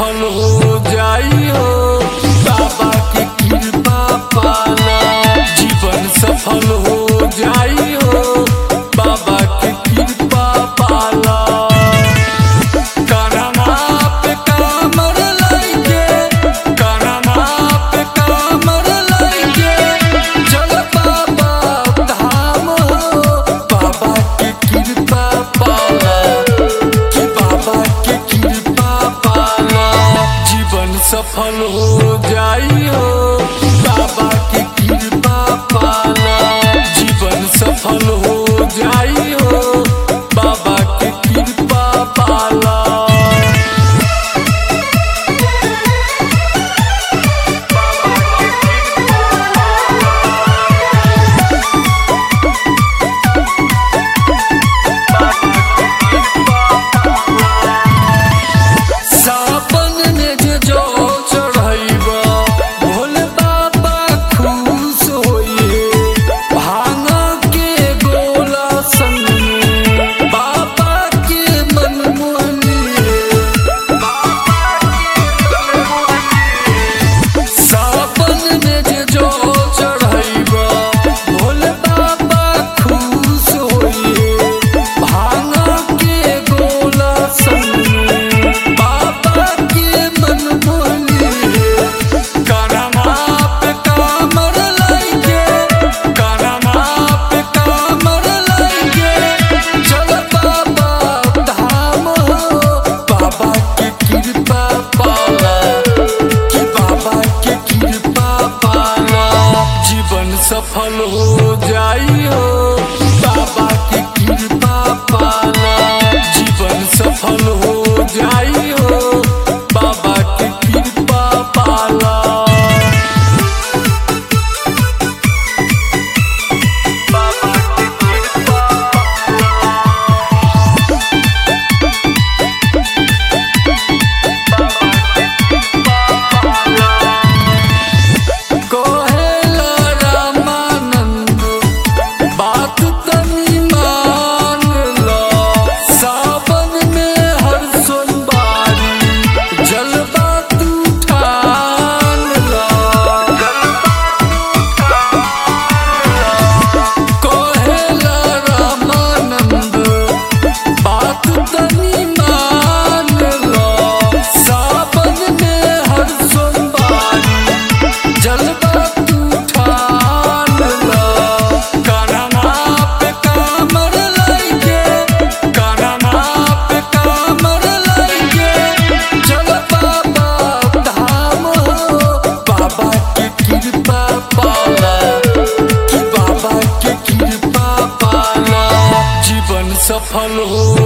सफल हो जाई हो बाबा के कृपा पाना जीवन सफल हो जाई हो बाबा के कृपा पाला कान्हा पे कामर लइके कान्हा पे कामर लइके चल बाबा धाम हो बाबा के कृपा पाला कि बाबा के कृपा पाला जीवन सफल हो जाई हो बाबा के कृपा पाला जीवन सफल हो जाई हो बाबा के कृपा पाला सावन में जे जो चढ़ैबा भोले बाबा खुश होइए भांग के गोला संग में बाबा के मन मोहनिए सावन में जे जो चढ़ैबा भोले बाबा खुश होइए भांग के गोला संग में बाबा के मन मोहनिए कान्हा पे कामर लइके कान्हा पे कामर लइके चल बाबा धाम हो बाबा के कृपा पाला कि बाबा के कृपा पाला जीवन सफल हो जाई हो बाबा के कृपा पाला जीवन सफल हो जाई हो बाबा के कृपा पाला बाबा के कृपा कहेला रामानंद बात तनी मान ला सावन में हर सोमवारी जलवा तू ठान ला कहेला रामानंद बात तनी मान ला सावन में हर सोमवारी जलवा तू ठान ला कान्हा पे कामर लइके कान्हा पे कामर लइके चल बाबा धाम हो बाबा के कृपा पाला कि बाबा के कृपा पाला जीवन सफल हो